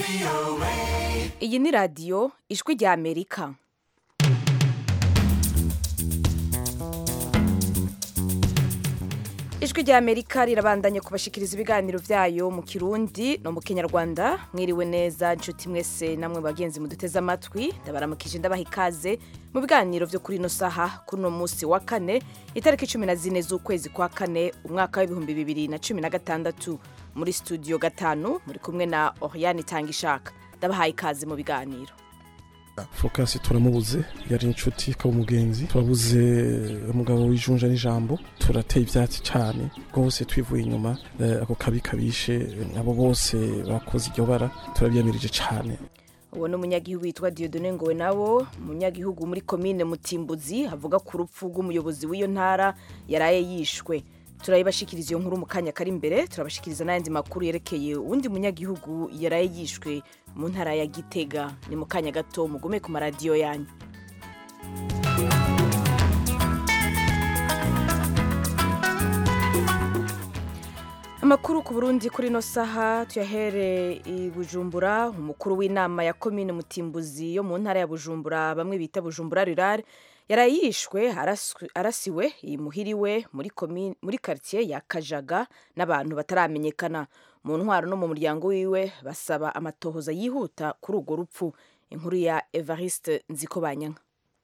iyi ni radiyo ijwi rya amerika ijwi rya amerika rirabandanya kubashikiriza ibiganiro byayo mu kirundi no mu kinyarwanda mwiriwe neza inshuti mwese namwe bagenzi muduteze amatwi ndabaramukije ndabaha ikaze mu biganiro byo kuri ino saha kuri uno munsi wa kane itariki cumi na zine z'ukwezi kwa kane umwaka w'ibihumbi bibiri na cumi na gatandatu muri studio gatanu muri kumwe na oriane itangishaka ndabahaye ikaze mu biganiro fokasi turamubuze yari inshuti ikaba umugenzi turabuze umugabo w'ijunja n'ijambo turateye ibyatsi cyane rwose twivuye inyuma eh, ako kabi kabishe abo bose bakoze iryo bara turabyamirije cyane uwo ni umunyagihugu witwa Dieudonne Ngowe nawo umunyagihugu muri komine Mutimbuzi avuga ku rupfu rw'umuyobozi w'iyo ntara yaraye yishwe turabibashikiriza iyo nkuru mu kanya kari imbere turabashikiriza n'ayandi makuru yerekeye uwundi munyagihugu yaraye yishwe mu ntara ya Gitega ni mu kanya gato mugume ku maradiyo yanyu amakuru ku burundi kuri ino saha tuyahere i bujumbura umukuru w'inama ya komine mutimbuzi yo mu ntara ya bujumbura bamwe bita bujumbura rurare yaraye yishwe araswe- arasiwe imuhiriwe muri komine muri quartier ya kajaga n'abantu bataramenyekana mu ntwaro no mu muryango wiwe basaba amatohoza yihuta kuri urwo rupfu inkuru ya evariste nzikobanyanka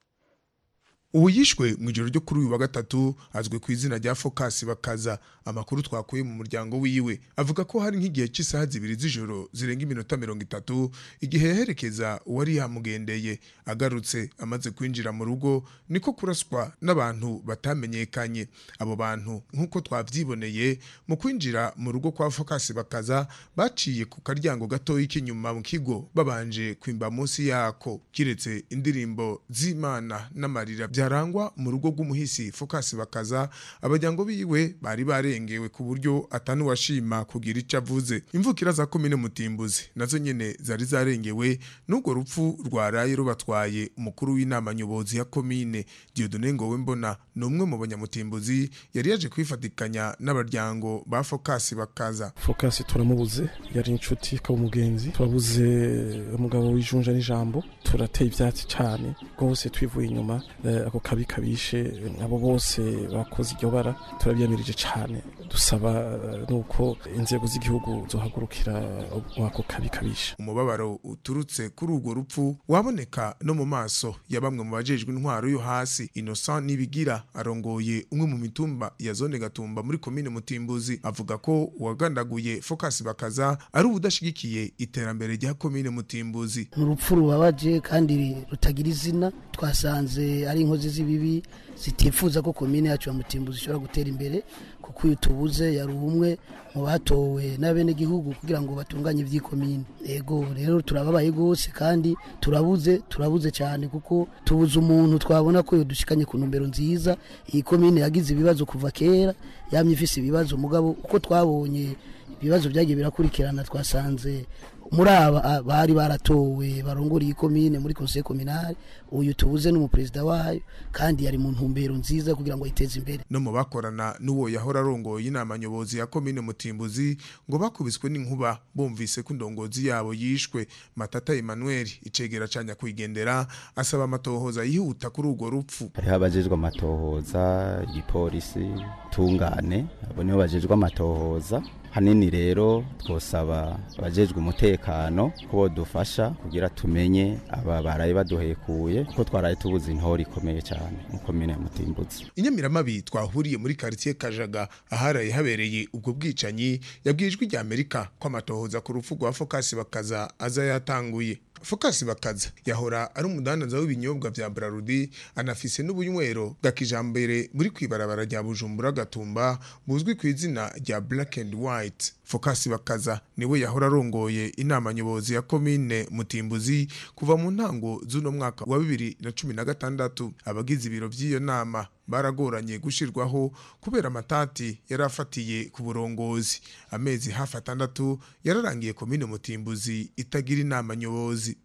ubu yishwe mu ijoro ryo kuri uyu wa gatatu azwi ku izina rya fokasi bakaza amakuru twakuye mu muryango wiwe avuga ko hari nk'igihe cy'isaha zibiri z'ijoro zirenga iminota mirongo itatu igihe yaherekeza uwari yamugendeye agarutse amaze kwinjira mu rugo niko kuraswa n'abantu batamenyekanye abo bantu nk'uko twabyiboneye mu kwinjira mu rugo kwa fokasi bakaza baciye ku karyango gatoya k'inyuma mu kigo babanje kwimba munsi yako kiretse indirimbo z'imana n'amarira byarangwa mu rugo rw'umuhisi fokasi bakaza abajyango biwe bari barengewe ku buryo atanuwashima kugira icyo avuze imvukira za komine mutimbuzi nazo nyene zari zarengewe n'urwo rupfu rwaraye rubatwaye umukuru w'inama nyobozi ya komine Dieudonne Ngowe mbona ni umwe mu banyamutimbuzi yari yaje kwifatikanya n'abaryango ba fokasi bakaza fokasi turamubuze yari inshuti ikaba umugenzi turabuze umugabo w'ijunja n'ijambo turateye ibyatsi cyane rwose twivuye inyuma eh, ako kabi kabishe abo bose bakoze iryo bara turabyamirije cyane dusaba eh, nuko inzego z'igihugu zohagurukira ako kabi kabishe umubabaro uturutse kuri urwo rupfu waboneka no mu maso ya bamwe mu bajejwe intwaro yo hasi Innocent Nibigira arongoye umwe mu mitumba ya zone Gatumba muri komine Mutimbuzi avuga ko uwagandaguye Focus bakaza ari ubudashigikiye iterambere rya komine Mutimbuzi ni urupfu rubabaje kandi rutagira izina twasanze ari inkozi z'ibibi zitifuza ko komine yacu ya mutimbuzi ishobora gutera imbere kuko uyu tubuze yari umwe mu batowe n'abenegihugu kugira ngo batunganye iby'ikomine ego rero turababaye rwose kandi turabuze turabuze cyane kuko tubuze umuntu twabona ko dushikanye ku ntumbero nziza iyi komine yagize ibibazo kuva kera yamye ifise ibibazo mugabo uko twabonye ibibazo byagiye birakurikirana twasanze muri aba a- bari baratowe barongora iyi komine muri conseil communal uyu tubuze n'umuperezida wayo kandi yari mu ntumbero nziza kugira ngo ayiteze imbere no mu bakorana n'uwo yahora arongoye inama nyobozi ya komine Mutimbuzi ngo bakubiswe n'inkuba bumvise ko indongozi yabo yishwe Matata Emmanuel icegera ca nyakwigendera asaba amatohoza yihuta kuri urwo rupfu hariho abajejwe amatohoza igipolisi tungane abo nibo bajejwe amatohoza hanini rero twosaba abajejwe umutekano ko bodufasha kugira tumenye aba baraye baduhekuye kuko twaraye tubuze intore ikomeye cyane mu komine ya mutimbuzi inyamiramabi twahuriye muri quartier Kajaga aharaye habereye ubwo bwicanyi yabwiye ijwi rya Amerika ko amatohoza ku rupfu rwa Focus bakaza aza yatanguye Focus bakaza yahora ari umudandaza w'ibinyobwa vya Brarudi anafise n'ubunywero bwa kijambere muri kwibarabara rya Bujumbura Gatumba buzwi ku izina rya Black and White Focus bakaza niwe yahora arongoye inama nyobozi ya komine Mutimbuzi kuva mu ntango z'uno mwaka wa bibiri na cumi na gatandatu abagize ibiro by'iyo nama baragoranye gushirwaho kubera amatati yari afatiye ku burongozi amezi hafi atandatu yararangiye komine mutimbuzi itagira inama nyobozi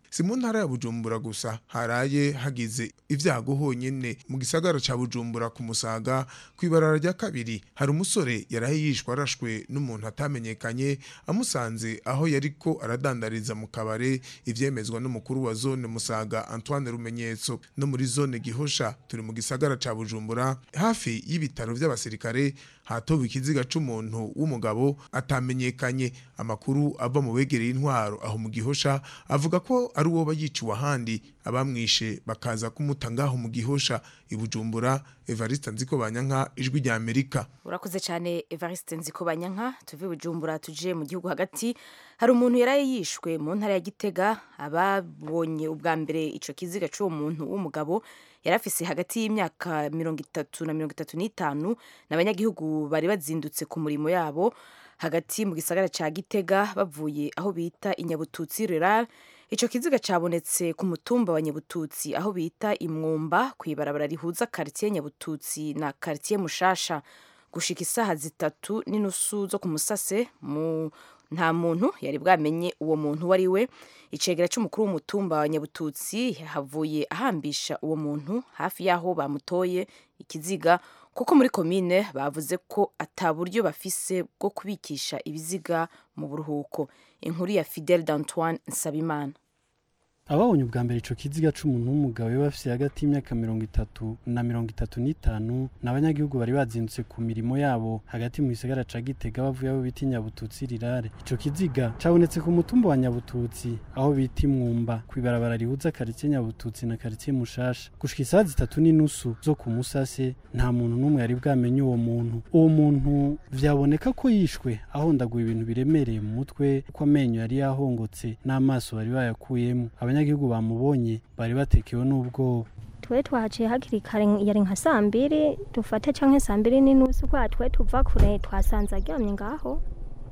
si mu ntara ya bujumbura gusa haraye hagize ibyago honyine mu gisagara ca bujumbura ku musaga ku ibarara rya kabiri hari umusore yaraye yishwe arashwe n'umuntu atamenyekanye amusanze aho yariko aradandariza mu kabare ivyemezwa n'umukuru wa zone musaga antoine rumenyetso no muri zone gihosha turi mu gisagara ca bujumbura hafi y'ibitaro vy'abasirikare hatowe ikiziga c'umuntu w'umugabo atamenyekanye amakuru ava mu begereye intwaro aho mu gihosha avuga ko ari uwo bayiciwe ahandi abamwishe bakaza kumuta ngaho mu gihosha ibujumbura evariste nziko banyanka ijwi rya amerika urakoze cyane evariste nziko banyanka tuve bujumbura tuje mu gihugu hagati hari umuntu yaraye yishwe mu ntara ya gitega ababonye ubwa mbere ico kiziga c'uwo muntu w'umugabo yari afise hagati y'imyaka mirongo itatu na mirongo itatu n'itanu n'abanyagihugu bari bazindutse ku murimo yabo hagati mu gisagara ca gitega bavuye aho bita inyabututsi rural ico kiziga cabonetse ku mutumba wa nyabututsi aho bita imwumba kw'ibarabara rihuza karitiye nyabututsi na karitiye mushasha gushika isaha zitatu n'inusu zo ku musase mu nta muntu yari bwamenye uwo muntu uwo ari we icegera c'umukuru w'umutumba wa nyabututsi havuye ahambisha uwo muntu hafi y'aho bamutoye ikiziga kuko muri komine bavuze ko ata buryo bafise bwo kubikisha ibiziga mu buruhuko inkuru ya fidel d'antoine nsabimana ababonye ubwa mbere ico kiziga c'umuntu w'umugabo yaba afise hagati y'imyaka mirongo itatu na mirongo itatu n'itanu n'abanyagihugu bari bazindutse ku mirimo yabo hagati mu gisagara ca gitega bavuye aho bita inyabututsi rirare ico kiziga cabonetse ku mutumba wa nyabututsi aho bita imwumba kw'ibarabara rihuza karitsiye nyabututsi na karitsiye mushasha gushika isaha zitatu n'inusu zo ku musase nta muntu n'umwe yari bwamenye uwo muntu uwo muntu vyaboneka ko yishwe ahondaguye ibintu biremereye mu mutwe kuko amenyo yari yahongotse n'amaso bari bayakuyemo abanyagihugu bamubonye bari batekewe n'ubwoba twe twahaciye hakiri kare yari nka saa mbiri dufate canke saa mbiri n'inusu kwa twe tuva kure twasanze aryamye ngaho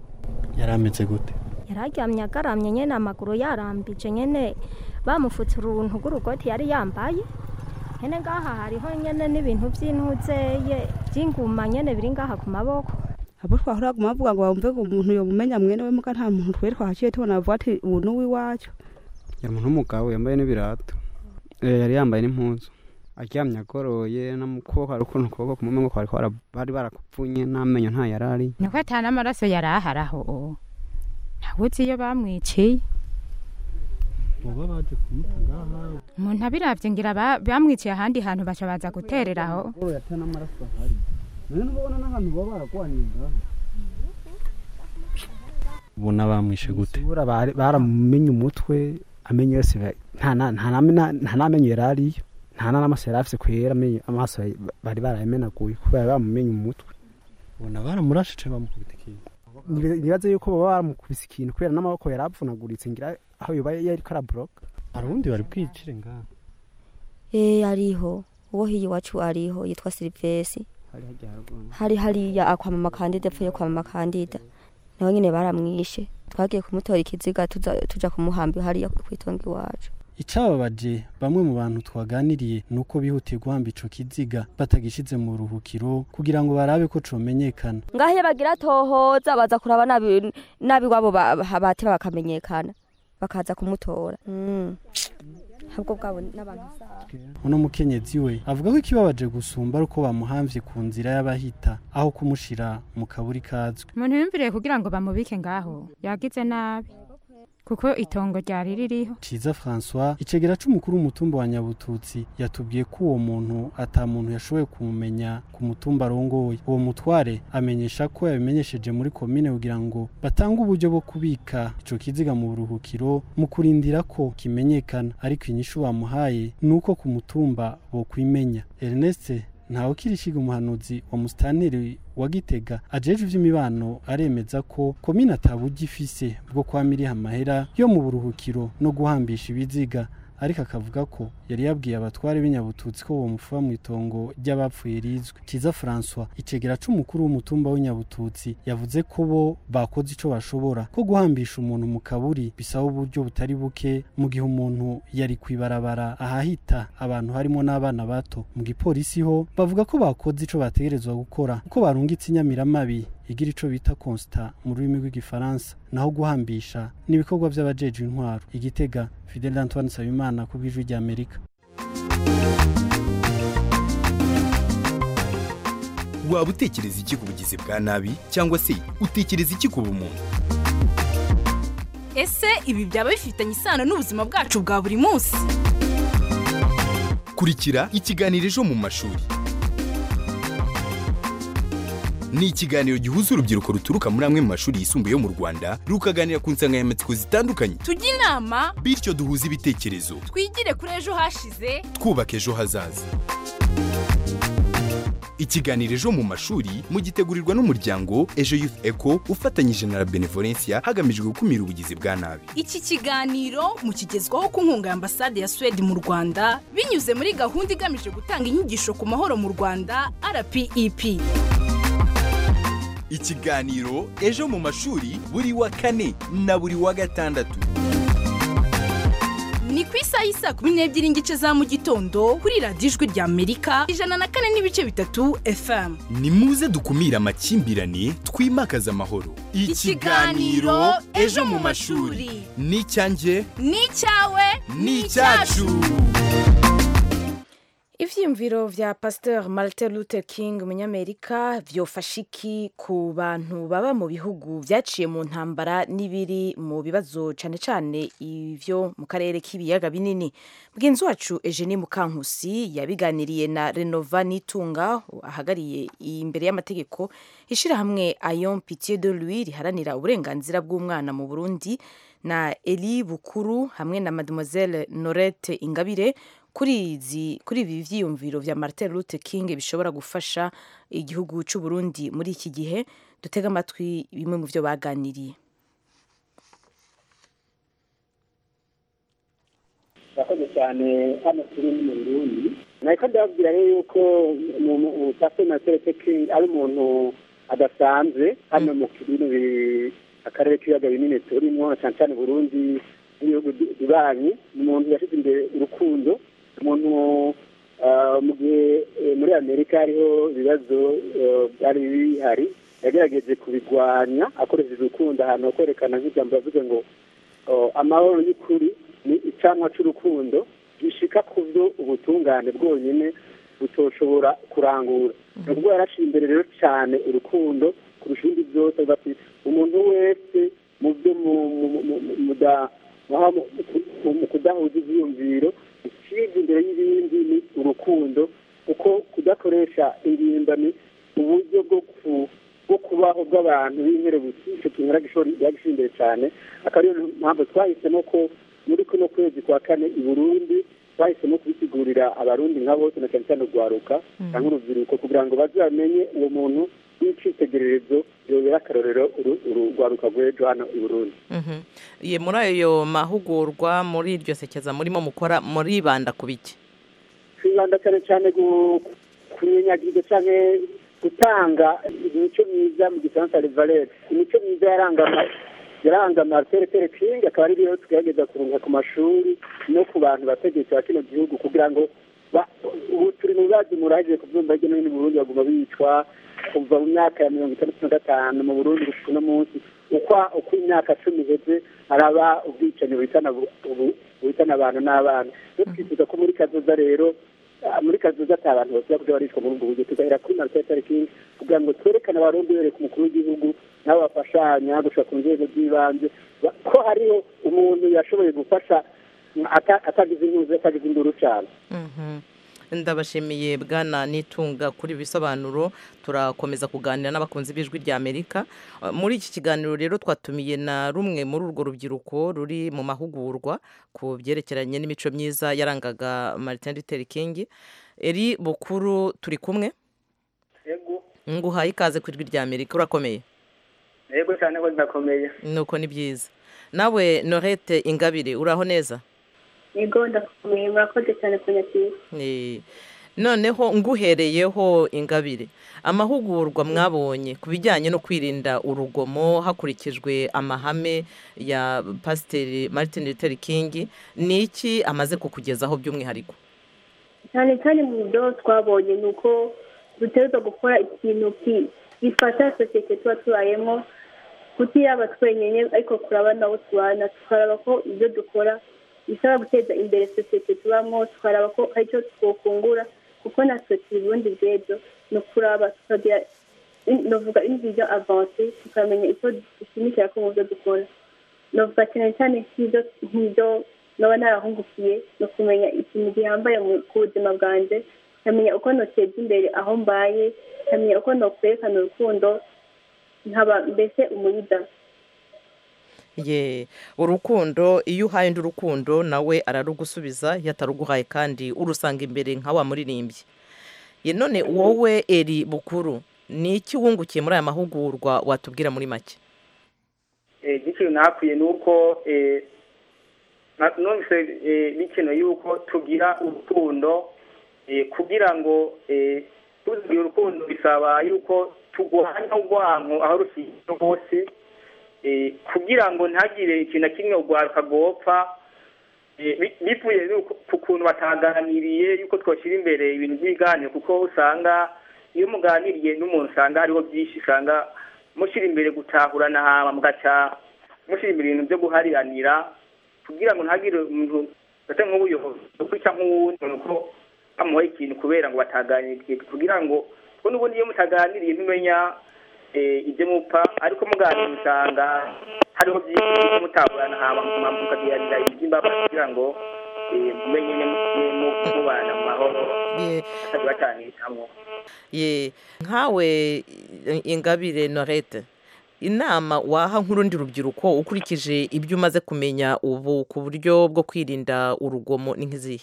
yari ameze gute yari aryamye agaramye nyene amaguru yarambije nyene bamufutse uruntu rw'urugoti yari yambaye nyene ngaha hariho nyene n'ibintu vy'intuzeye vy'inguma nyene biri ngaha ku maboko abo twahora guma bavuga ngo bumve ngo umuntu yomumenya mwene we muga nta muntu twe twahaciye tubona bavuga ati ubu ni uw'iwacu yari umuntu w'umugabo yambaye n'ibirato Eh, yari yambaye n'impuzu aryamye agoroye no mu kuboko hari ukuntu ukuboko kumwe ngo kwari kwara- bari barakupfunye n'amenyo nta yari ari niko ata n'amaraso yari ahari aho ntawe uzi iyo bamwiciye boba baje kumuta ngaha umuntu abiravye ngira ba- bamwiciye ahandi hantu baca baza guterera aho agoroye ata n'amaraso ahari none ntubona n'ahantu baba baragwaniye ngaha ubona bamwishe gute Sura bari- baramumenye umutwe amenyo yose ba- nta na- nta na- nta n'amenyo yari ariyo nta n'amaso yari afise kwera amenyo- amaso yari- bari barayamenaguye kubera bamumenye umutwe ubona baramurashije bamukubita ikintu Nibe- nibaze yuko baba baramukubise ikintu kubera n'amaboko yari avunaguritse ngira aho yoba yariko araboroka hari uwundi bari bwicire ngaha Eh ariho uwo hiyi wacu ariho yitwa Silvesi hari hajya haruguru hari hariya akwa mama kandida epfo yo kwa mama kandida nawe nyine baramwishe twagiye kumutora ikiziga tuza- tuja kumuhamba hariya kwitonga iwacu icababaje bamwe mu bantu twaganiriye ni uko bihutiye guhamba ico kiziga batagishize mu ruhukiro kugira ngo barabe ko comenyekana ngaho iyo bagira tohoza baza kuraba nabi nabi wabo ba- ba- bateba bakamenyekana bakaza kumutora Mm. ahubwo bwabo n'abantu zabo uno mukenyezi we avuga ko ikibabaje gusumba ari uko bamuhamvye ku nzira y'abahita aho kumushira mu kaburi kazwi umuntu yumviriye kugira ngo bamubike ngaho yagize nabi kuko itongo ryari ririho ciza francois icegera c'umukuru w'umutumba wa nyabututsi yatubwiye ko uwo muntu ata muntu yashoboye kumumenya ku mutumba arongoye uwo mutware amenyesha ko yabimenyesheje muri komine kugira ngo batange uburyo bwo kubika ico kiziga mu buruhukiro mu kurindira ko kimenyekana ariko inyishu bamuhaye ni uko ku mutumba bokwimenya ernest ntawe kirishiga umuhanuzi wa musitanteri wa gitega ajejwe ivy'imibano aremeza ko komine ataburyo ifise bwo kwama iriha amahera yo mu buruhukiro no guhambisha ibiziga ariko akavuga ko yari yabwiye abatware b'inyabututsi ko bomufuba mu itongo ry'abapfuye rizwi kiza francois icegera c'umukuru w'umutumba w'inyabututsi yavuze ko bo bakoze ico bashobora ko guhambisha umuntu mu kaburi bisaba uburyo butari buke mu gihe umuntu yari kwibarabara ahahita abantu harimo n'abana bato mu gipolisi ho bavuga ko bakoze ico bategerezwa gukora kuko barungitse inyamiramabi igira ico bita constat mu rurimi rw'igifaransa naho guhambisha ni ibikorwa vy'abajejwe intwaro igitega Fidel Antoine Nsabimana ku bw'ijwi rya Amerika waba utekereza iki ku bugizi bwa nabi cyangwa se utekereza iki ku bumuntu ese ibi byaba bifitanye isano n'ubuzima bwacu bwa buri munsi kurikira ikiganiro ejo mu mashuri ni ikiganiro gihuza urubyiruko ruturuka muri amwe mu mashuri yisumbuye yo mu rwanda rukaganira ku nsanganyamatsiko zitandukanye tujye inama bityo duhuze ibitekerezo twigire kuri ejo hashize twubaka ejo hazaza ikiganiro ejo mu mashuri mugitegurirwa n'umuryango ejo youth eco ufatanyije na la benevolencia hagamijwe gukumira ubugizi bwa nabi iki kiganiro mukigezwaho ku nkunga ya ambasade ya suwede mu rwanda binyuze muri gahunda igamije gutanga inyigisho ku mahoro mu rwanda rpep ikiganiro ejo mu mashuri buri wa kane na buri wa gatandatu ni ku isaha y'isa kumi n'ebyiri n'igice za mu gitondo kuri radiyo ijwi rya amerika ijana na kane n'ibice bitatu fm ni muze dukumire amakimbirane twimakaze amahoro Ikiganiro Ejo mu mashuri. ni icyanjye ni icyawe ni icyacu ivyiyumviro vya pasteur martin luther king umunyamerika vyofasha iki ku bantu baba mu bihugu vyaciye mu ntambara n'ibiri mu bibazo cane cane ivyo mu karere k'ibiyaga binini mugenzi wacu eugenie mukankusi yabiganiriye na renova nitunga ahagariye imbere y'amategeko ishirahamwe ayon pitié de lui riharanira uburenganzira bw'umwana mu burundi na eli bukuru hamwe na mademoiselle norette ingabire kuri izi kuri ibi vyiyumviro vya Martin Luther King bishobora gufasha igihugu c'u Burundi muri iki gihe dutega amatwi bimwe mu vyo baganiriye murakoze cyane hano turi mu Burundi nariko ndababwira rero yuko pastor Martin King ari umuntu adasanzwe hano mu kibino akarere k'ibiyaga binini turimo cyane cyane Burundi n'ibihugu bibanyi ni umuntu yashyize imbere urukundo umuntu mu gihe muri amerika hariho ibibazo byari bihari yagerageje kubigwanya akoresheje urukundo ahantu kwerekana nk'ijambo yavuze ngo amahoro y'ukuri ni icyamwa cy'urukundo gishika ku byo ubutungane bwonyine butoshobora kurangura ni ubwo yaraciye imbere rero cyane urukundo kurusha ibindi byose bati umuntu wese mu byo mu kudahuza ibyiyumviro ikiza imbere y'ibindi ni urukundo kuko kudakoresha ingimbani uburyo bwo kubaho bw'abantu b'inkerebusi icyo kintu yagishyira imbere cyane akaba ariyo mpamvu twahisemo ko muri kuno kwezi kwa kane i burundi twahisemo kubisigurira abarundi nka bose na cyane cyane urwaruka cyangwa urubyiruko kugira ngo bazamenye uwo muntu w'icyitegererezo yobera akarorero urwaruka rw'ejo hano i burundi ye muri ayo mahugurwa muri iryo sekeza murimo mukora muribanda ku biki twibanda cyane cyane kunyenyagirwa cyane gutanga imico myiza mu gifaransa rivalete imico myiza yaranga yaranga marcel tere king akaba ari rero tugerageza kurunga ku mashuri no ku bantu bategetsi ba kino gihugu kugira ngo ubu turi mu bibazo muraje kubyumva hirya no hino mu burundi baguma bicwa kuva mu myaka ya mirongo itandatu na gatanu mu burundi gushika uno munsi uko uko imyaka cumi iheze haraba ubwicanyi buhitana abantu n'abana rero twifuza ko muri kazoza rero muri kazoza ata abantu bose kuja baricwa muri ubwo buryo tugahera kuri marcel tere king kugira ngo twerekane abarundi bereka umukuru w'igihugu nabo bafashanya gushika ku nzego z'ibanze ko hariho umuntu yashoboye gufasha atagize intuzi atagize induru cyane ndabashimiye bwana nitunga kuri ibisobanuro turakomeza kuganira n'abakunzi b'ijwi rya amerika muri iki kiganiro rero twatumiye na rumwe muri urwo rubyiruko ruri mu mahugurwa ku byerekeranye n'imico myiza yarangaga martin luther king eri bukuru turi kumwe nguhaye ikaze ku ijwi rya amerika urakomeye yego cyane ko ndakomeye nuko ni byiza nawe norete ingabire uraho neza yego ndakomeye murakoze cyane kunyakira noneho nguhereyeho ingabire amahugurwa mwabonye ku bijyanye no kwirinda urugomo hakurikijwe amahame ya pasiteri martin luther king ni iki amaze kukugezaho by'umwihariko cyane cyane mu byo twabonye ni uko dutegereza gukora ikintu bifata sosiyete tuba tubayemo kutiraba twenyine ariko kuraba nabo tubana tukaraba ko ibyo dukora bisaba guteza imbere sosiyete tubamo tukaraba ko hari icyo twokungura kuko natwe turi ubundi bw'ejo ni ukuraba tukagira novuga invision avance tukamenya icyo dushimikira ko mu byo dukora novuga cyane cyane nk'ibyo nk'ibyo noba narahungukiye ni ukumenya ikintu gihambaye mu- ku buzima bwanjye nkamenya uko noteza imbere aho mbaye nkamenya uko nokwerekana urukundo nkaba mbese umuyida ye urukundo iyo uhaye undi urukundo nawe ararugusubiza iyo ataruguhaye kandi urusanga imbere nka wa muririmbyi ye none wowe eri bukuru ni iki wungukiye muri aya mahugurwa watubwira muri make ikintu nakwiye ni uko eh, na- numvise eh, bikenewe yuko tugira urukundo eh, kugira ngo eh, tugira urukundo bisaba yuko turwanya urwanko aho rushingiye hose eh, kugira ngo ntagire ikintu na kimwe urwaruka rwopfa eh, bi- bivuye nuko- ku kuntu bataganiriye yuko twashyira imbere ibintu by'ibiganiro kuko usanga iyo muganiriye n'umuntu usanga hariho byinshi usanga mushyira imbere gutahurana hama mugaca mushyira imbere ibintu byo guhariranira kugira ngo ntagire umuntu ate nk'ubuyobozi ukwica nk'uwundi uko bamuha ikintu kubera ngo bataganiriye kugira ngo kuko n'ubundi iyo mutaganiriye ntumenya eh, ibyo mupfa ariko muganira usanga hariho byinshi byo mutahurana hama mukagiranira iby'imbabazi kugira ngo eh, mumenye ne- mu- mubana mu mahoro kandi bacanishamo ye nkawe i- ingabire norete inama waha nk'urundi rubyiruko ukurikije ibyo umaze kumenya ubu ku buryo bwo kwirinda urugomo ni nk'izihe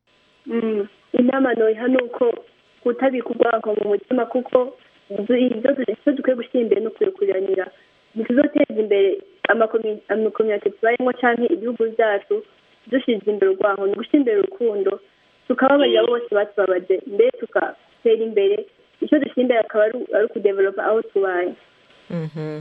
Mm, inama noyiha ni uko kutabika urwango mu mutima kuko ibyo ibyo du- icyo dukwiye gushyira imbere no kurekuranira ntituzoteza imbere amakomi- amakomyunite tubayemo cyangwa ibihugu byacu dushyize imbere urwango ni ugushyira imbere urukundo tukababarira bose batubabaje mbere tugatera imbere icyo dushyira imbere akaba ari ari ukudevelopa aho tubaye Mhm.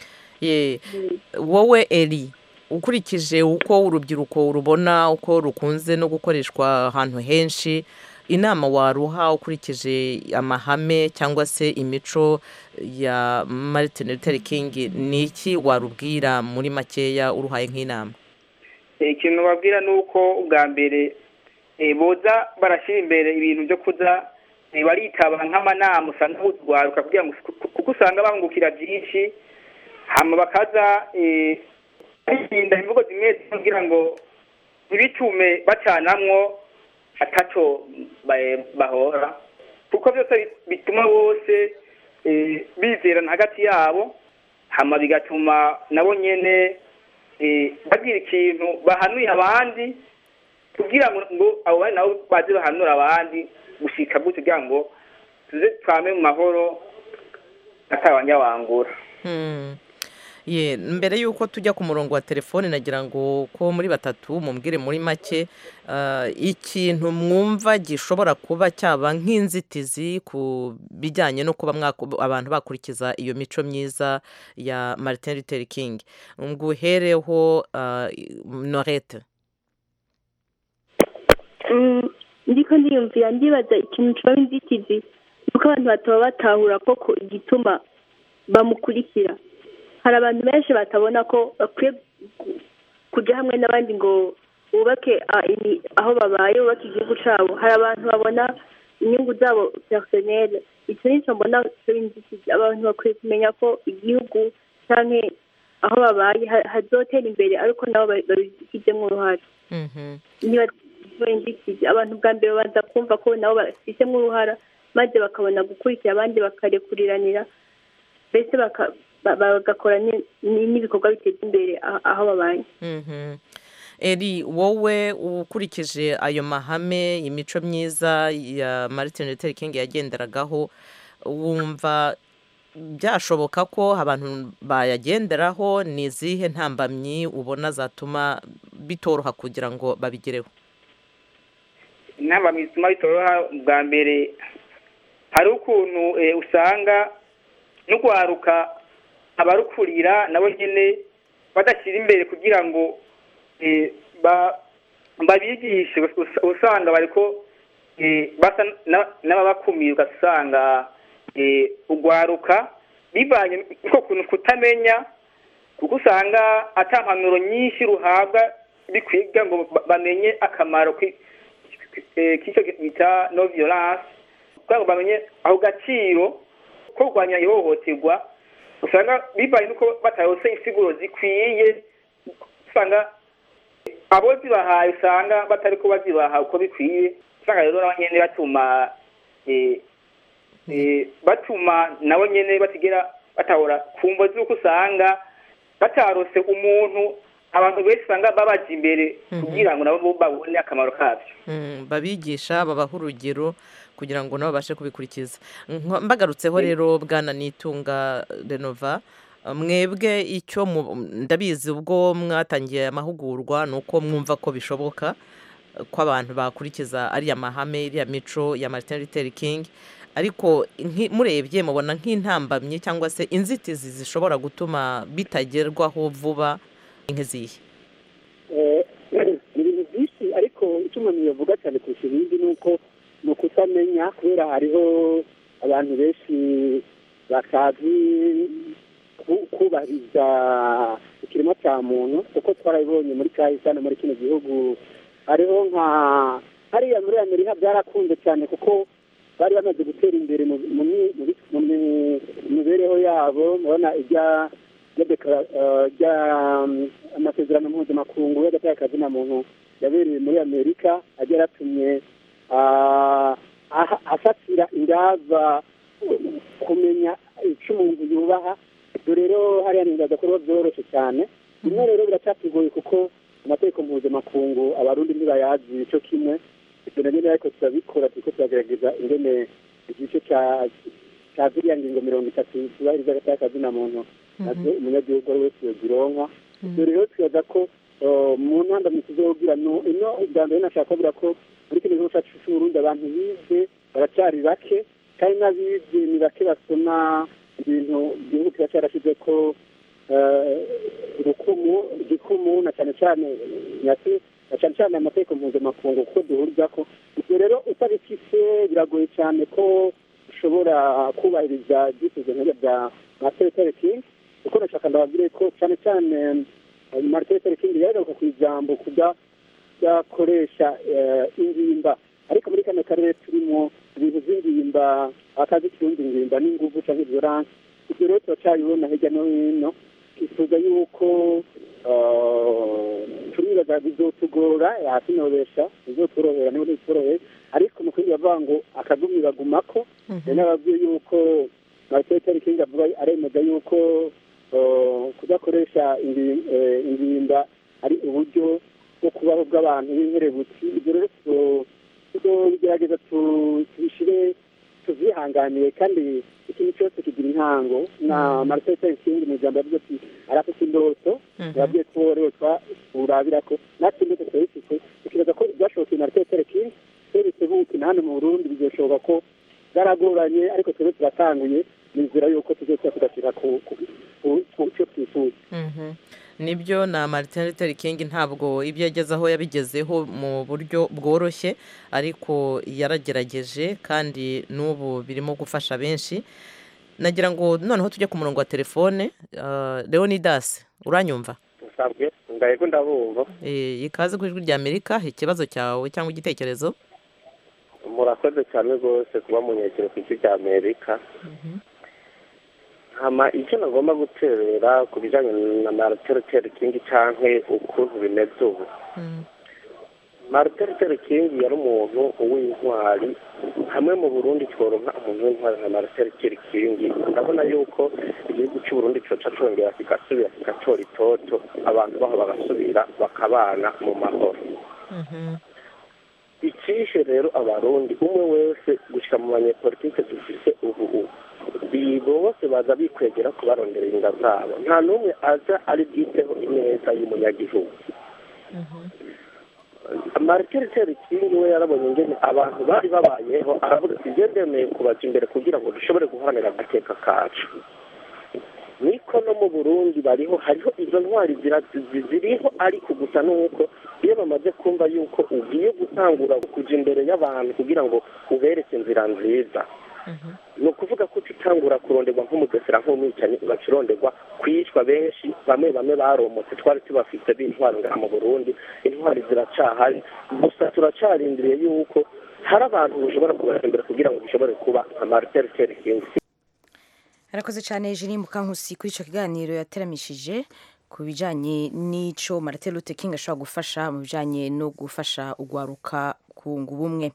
ye wowe eri ukurikije uko urubyiruko rubona uko rukunze no gukoreshwa ahantu henshi inama waruha ukurikije amahame cyangwa se imico ya martin luther king ni iki warubwira muri makeya uruhaye nk'inama Eh, ikintu babwira ni uko ubwa mbere eh, boza barashyira imbere ibintu byo kuza eh, baritaba nk'amanama usanga butwaruka kugira ngo kuko usanga bangukira byinshi hama bakaza eh, birinda imvugo zimwe zimwe kugira ngo ntibitume bacanamwo ataco ba- bahora kuko byose bi- bituma bose eh, bizerana hagati yabo hama bigatuma nabo nyene eh, bagira ikintu bahanuye abandi kugira ngo ngo abo bandi nabo baze bahanura abandi gushika gutyo kugira ngo tuze twame mu mahoro atabanyawangura Hmm. ye mbere y'uko tujya ku murongo wa telefone nagira ngo ko muri batatu mumbwire muri make ah, ikintu mwumva gishobora kuba cyaba nk'inzitizi ku bijyanye no kuba mwaku- abantu bakurikiza iyo mico myiza ya martin luther king nguhereho ah, norete Mm, ndiko ndiyumvira ndibaza ikintu kiba inzitizi nuko abantu bataba batahura koko igituma bamukurikira hari abantu benshi batabona ko bakwiye gu- kujya hamwe n'abandi ngo bubake ah, imi- aho babaye bubake igihugu cyabo hari abantu babona inyungu zabo personele icyo nicyo mbona kiba inzitizi abantu bakwiye kumenya ko igihugu cyangwa aho babaye ha- hazotera imbere ariko nabo ba- babigizemo uruhare niba inzitizi abantu bwa mbere babanza kumva ko nabo bafitemo uruhara maze bakabona gukurikira abandi bakarekuriranira mbese baka- ba- bagakora ni- ni- n'ibikorwa biteza imbere aho aho babaye Mhm. eri wowe ukurikije ayo mahame imico myiza ya martin luther king yagenderagaho wumva byashoboka ko abantu bayagenderaho ni izihe ntambamyi ubona zatuma bitoroha kugira ngo babigereho inama bituma bitoroha bwa mbere hari ukuntu eh, usanga n'urwaruka abarukurira nabo nyine badashyira imbere kugira ngo eh, ba- babigishe us- usanga bariko eh, basa na- n'ababakumira ugasanga eh, urwaruka bivanye n'uko kuntu kutamenya kuko usanga ata mpanuro nyinshi ruhabwa bikwiye kugira ngo ba- bamenye akamaro ki- ki- eh, k'icyo bita no violence kugira ngo bamenye ako gaciro ko kurwanya ihohoterwa usanga bivanye n'uko batayose insiguro zikwiye usanga abo zibahaye usanga batari ko bazibaha uko bikwiye usanga rero nabo nyene batuma eh, eh, batuma nabo nyene batigera batahora ku mvo z'uko usanga batarose umuntu abantu benshi usanga babaja imbere kugira ngo nabo babone akamaro kabyo Mm, babigisha babaha urugero kugira ngo nabo babashe kubikurikiza Nko- mbagarutseho rero bwana nitunga renova mwebwe icyo mu- ndabizi ubwo mwatangiye amahugurwa ni uko mwumva ko bishoboka eh, ko abantu bakurikiza ariya mahame iriya mico ya martin luther king ariko nki- murebye mubona nk'intambamyi cyangwa se inzitizi zishobora gutuma bitagerwaho vuba nk'izihe Eh, ni ibintu byinshi ariko icyo umuntu yavuga cyane kurusha ibindi ni uko ni ukutamenya kubera hariho abantu benshi batazi ku- kubahiriza ikirimo cya muntu kuko twarabibonye muri kahise hano muri kino gihugu hariho nka hariya muri amerika byarakunze cyane kuko bari bamaze gutera imbere mu mu mi- mu bi- mu mi- mibereho yabo murabona ijya rya dekara- eh, rya um, amasezerano mpuzamakungu y'agatakazi na muntu yabereye muri amerika ajya yaratumye ah, aha- afatira ingamba kumenya icyo umuntu yubaha ibyo rero hariya nibaza ko biba byoroshye cyane bimwe rero biracyakigoye kuko amategeko mpuzamakungu abarundi ntibayazi icyo kimwe ibyo na nyine ariko turabikora turiko turagerageza ingene igice cya cya ziriya ngingo mirongo itatu zubahiriza agatakazi na muntu nazo umunyagihugu ari wese yozironka ibyo rero twibaza ko eh, mu ntandamyi tuzogira no ino ubwa mbere nashaka kuvuga ko muri kino gihugu cyacu cy'uburundi abantu bize baracyari bake kandi n'abize ni bake basoma ibintu igihugu kiba cyarashyize ko eh, urukumu igikumu na cyane cyane nyasi na cyane cyane amategeko mpuzamakungu kuko duhuriza ko ibyo rero utabifise biragoye cyane ko ushobora kubahiriza ibyifuzo nk'ibyo bya martin luther king kuko nashaka ndababwire ko cyane cyane eh, martin luther king yaheruka ku ijambo kuda kudakoresha eh, ingimba ariko muri kano karere turimo ibintu by'ingimba akazi kirundi ingimba n'inguvu cyangwa violence ibyo rero turacyabibona hirya no hino twifuza yuko eh, turibaza bizotugora yasinobesha bizotworohera niba ntitworohere ariko mu kindi bavuga ngo akagumye bagumako rero nababwiye yuko martin luther king avuga aremeza yuko eh, kudakoresha ingi- eh, ingimba ari uburyo bwo kubaho bw'abantu b'inkerebutsi ibyo rero tuzo- tuzobigerageza tu- tubishire tuvyihanganiye kandi ikintu cyose kigira intango na martin luther king mu ijambo yavuze ati arafite indoto yabwiye ko rero turabirako natwe indoto turayifite tukibaza ko ibyashobokeye martin luther king twebwe bitebuke na hano mu burundi bizoshoboka ko byaragoranye ariko twebwe turatanguye nizera yuko tuzoza tugashyira ku ku- ku- ku cyo twifuza Mhm. nibyo na martin luther king ntabwo ibyo yageze aho yabigezeho mu buryo bworoshye ariko yaragerageje kandi n'ubu birimo gufasha benshi nagira ngo noneho tujye ku murongo wa telefone uh, leonidas uranyumva usabwe ndahego ndabumva Eh, ikaze ku ijwi rya amerika ikibazo cyawe cyangwa igitekerezo murakoze cyane rwose kuba munyekero ku isi cya amerika hama icyo nagomba guterera ku bijyanye na martin luther king cyangwa ukuntu bimeze ubu martin luther king yari umuntu w'intwari hamwe mu burundi tworonka umuntu w'intwari nka martin luther king ndabona yuko igihugu cy'uburundi coca congera kigasubira kigatora itoto abantu baho bagasubira bakabana mu mahoro icishe rero abarundi umwe wese gushyira mu banyepolitike dufise ubu ubu bi- bose baza bikwegera kubarondera inda zabo nta n'umwe aza ari bwiteho ineza y'umunyagihugu martin luther king we yarabonye ingene abantu bari babayeho aravuga ati "Je ndemeye kubaza imbere kugira ngo dushobore guharanira agateka kacu niko no mu burundi bariho hariho izo ntwari zira- zi- ziriho ariko gusa nuko iyo bamaze kumva yuko ugiye gutangura kuja imbere y'abantu kugira ngo ubereke inzira nziza ni ukuvuga ko utitangura kuronderwa nk'umugesera nk'umwicanyi ugaca uronderwa kwicwa benshi bamwe bamwe baromotse twari tubafite b'intwaro ngaha mu burundi intwari ziracahari gusa turacarindiriye yuko hari abantu bashobora kubaza imbere kugira ngo bishobore kuba nka martin luther king arakoze cyane Eugenie Mukankusi kuri icyo kiganiro yateramishije ku bijyanye n'icyo Martin Luther King ashobora gufasha mu bijyanye no gufasha ugwaruka kunga ubumwe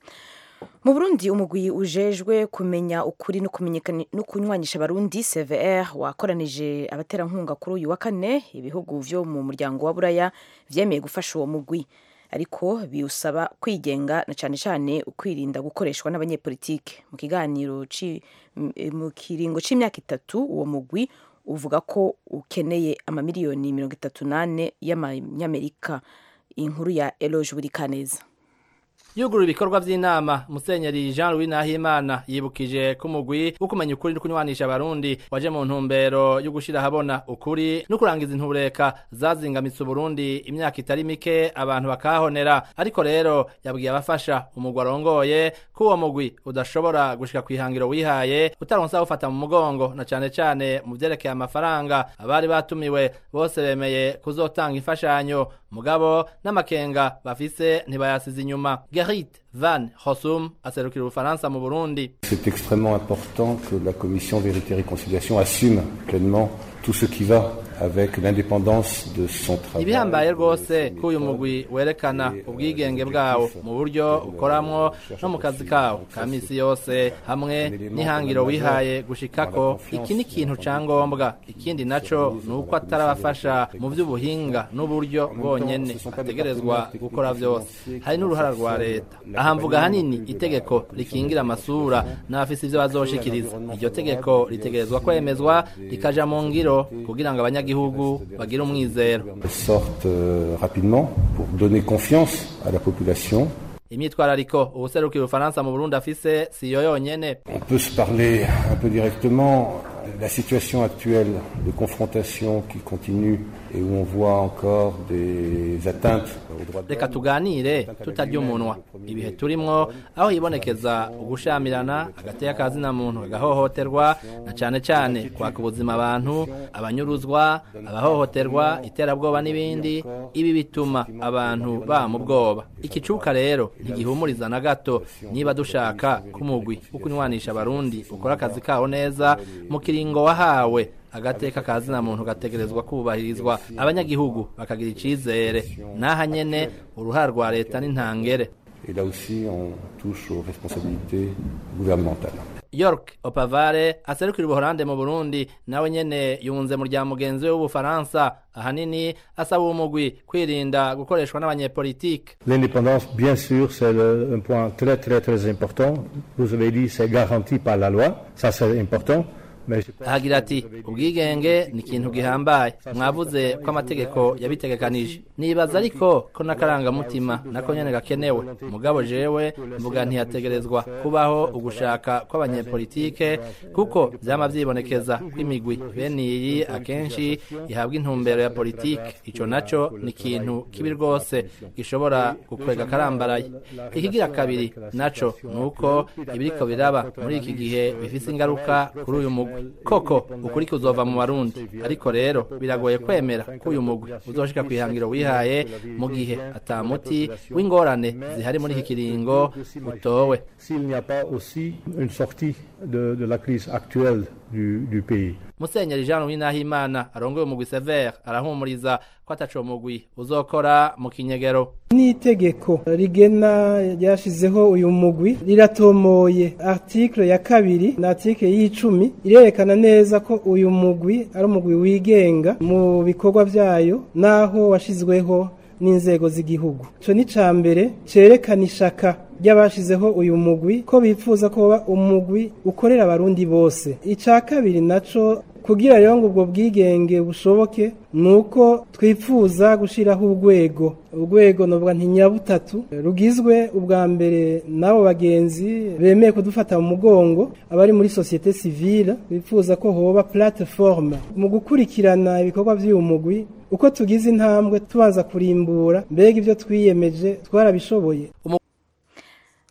mu burundi umugwi ujejwe kumenya ukuri no kumenyekana no kunywanisha abarundi cvr wakoranije abaterankunga kuri uyu wa kane ibihugu vyo mu muryango wa buraya vyemeye gufasha uwo mugwi ariko biwusaba kwigenga na cyane cyane ukwirinda gukoreshwa n'abanyepolitike mu kiganiro ci- m- mu kiringo c'imyaka itatu uwo mugwi uvuga ko ukeneye amamiliyoni mirongo itatu n'ane y'amanyamerika inkuru ya eloge burikaneza yugurura ibikorwa by'inama musenyeri jean louis nahimana yibukije ko umugwi wo kumenya ukuri no kunywanisha abarundi waje mu ntumbero yo gushyira ahabona ukuri no kurangiza intureka zazingamitse uburundi imyaka itari mike abantu bakahonera ariko rero yabwiye abafasha umugwi arongoye ko uwo mugwi udashobora gushika ku ihangiro wihaye utaronsa gufata mu mugongo na cane cane mu vyerekeye amafaranga abari batumiwe bose bemeye kuzotanga imfashanyo mugabo n'amakenga bafise ntibayasize inyuma Gerrit Van Hossum aserukira ubufaransa mu Burundi C'est extrêmement important que la commission Vérité et Réconciliation assume pleinement tout ce qui va avec l'indépendance de son travail. ibihambaye rwose ko uyu mugwi werekana ubwigenge bwawo mu buryo ukoramwo no mu kazi kawo ka misi yose hamwe n'ihangiro wihaye gushikako iki ni ikintu ca ngombwa ikindi naco ni uko atarabafasha mu vy'ubuhinga n'uburyo bwonyene ategerezwa gukora vyose hari n'uruhara rwa leta aha mvuga hanini itegeko rikingira amasura n'abafise ivyo bazoshikiriza iryo tegeko ritegerezwa kwemezwa rikaja mu ngiro kugira ngo abanyagihugu bagire umwizero sortent euh, rapidement pour donner confiance à la population. imyitwarariko ubuserukira ubufaransa mu burundi afise si yo yonyene On peut se parler un peu directement. La situation actuelle de confrontation qui continue et où on voit encore des atteintes aux droits de reka tuganire tutarya umunwa ibihe turimwo aho hibonekeza ugushamirana agateka kazina muntu agahohoterwa na cane cane kwaka ubuzima abantu abanyuruzwa abahohoterwa iterabwoba n'ibindi ibi bituma abantu ba mu bwoba ikicuka rero ntigihumuriza na gato niba dushaka ko umugwi wo kunywanisha abarundi ukora akazi kawo neza mu kiringo wahawe agateka kazina muntu gategerezwa kubahirizwa abanyagihugu bakagira icizere naha nyene uruhara rwa leta n'intangere Et là aussi, on touche aux responsabilités gouvernementales. york opavare aserukira ubuholande mu burundi nawe nyene yunze mu rya mugenzi we w'ubufaransa ahanini asaba uwo mugwi kwirinda gukoreshwa n'abanyepolitike L'indépendance, bien sûr, c'est le- un point très très très important. Vous avez dit c'est garanti par la loi, ça c'est important. Mais je pense ahagira ati ubwigenge ni ikintu gihambaye mwavuze ko amategeko yabitegekanije nibaza ariko ko n'akarangamutima nako nyene gakenewe mugabo jewe mvuga ntiyategerezwa kubaho ugushaka kw'abanyepolitike kuko vyama vyibonekeza ko imigwi bene iyi akenshi ihabwa intumbero ya politike ico naco ni ikintu kibi rwose gishobora gukwega akarambaraye ikigira kabiri naco ni uko ibiriko biraba muri iki gihe bifise ingaruka kuri uyu mugwi koko ukuri kuzova mu barundi ariko rero biragoye kwemera ko uyu mugwi uzoshika ku ihangiro wihaye mu gihe ata muti w'ingorane zihari muri iki kiringo utowe s'il n'y a pas aussi une sortie de, de la crise actuelle du, du pays. musenyeri jean louis nahimana arongoye umugwi sever arahumuriza ko ataco mugwi uzokora mu kinyegero n'itegeko rigena ryashizeho uyu mugwi riratomoye article ya kabiri na article y'icumi irerekana neza ko uyu mugwi ari umugwi wigenga mu bikorwa vyayo naho washizweho n'inzego z'igihugu ico ni ca mbere cerekana ishaka ry'abashizeho uyu mugwi ko bifuza ko woba umugwi ukorera abarundi bose ica kabiri naco kugira rero ngo ubwo bwigenge bushoboke ni uko twifuza gushyiraho urwego urwego novuga nti nyabutatu rugizwe ubwa mbere n'abo bagenzi bemeye kudufata mu mugongo abari muri sosiyete sivile bifuza ko hoba platiforme mu gukurikirana ibikorwa by'uyu mugwi uko tugize intambwe tubanza kurimbura mbega ibyo twiyemeje twarabishoboye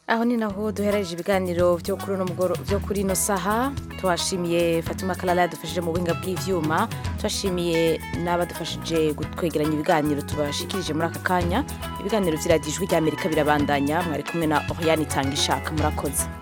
aho ni naho duhereje ibiganiro byo kuri uno mugoro- byo kuri ino saha tuhashimiye fatima kalala yadufashije mu buhinga bw'ivyuma tuhashimiye n'abadufashije kwegeranya ibiganiro tubashikirije muri aka kanya ibiganiro vy'iradiyo ijwi ry'amerika birabandanya mwari kumwe na oriane itanga ishaka murakoze